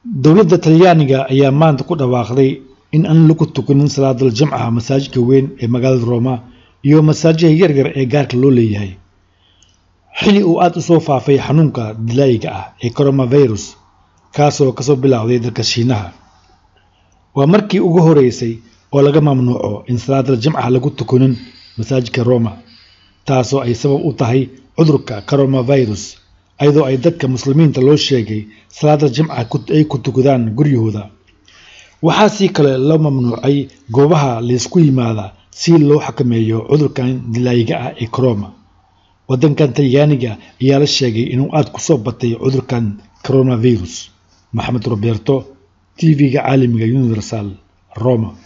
dowladda talyaaniga ayaa maanta ku dhawaaqday in aan lagu tukanin salaadal jamcaha masaajidka weyn ee magaalada roma iyo masaajiha yaryar ee gaarka loo leeyahay xili uu aada u soo faafay xanuunka dilaayiga ah ee coronavirus kaasoo kasoo bilowday dalka shiinaha waa markii ugu horeysay oo laga mamnuuco in salaadal jamcaha lagu tukanin masaajidka roma taasoo ay sabab u tahay cudurka coronavirus ayadoo ay dadka muslimiinta loo sheegay salaada jimca ay ku tukadaan guryahooda waxaa sii kale loo mamnuucay goobaha laysku yimaada si loo xakameeyo cudurkan dilaayiga ah ee corona waddankan talyaaniga ayaa la sheegay inuu aada ku soo batay cudurkan coronavirus maxamed roberto t v-ga caalamiga universal roma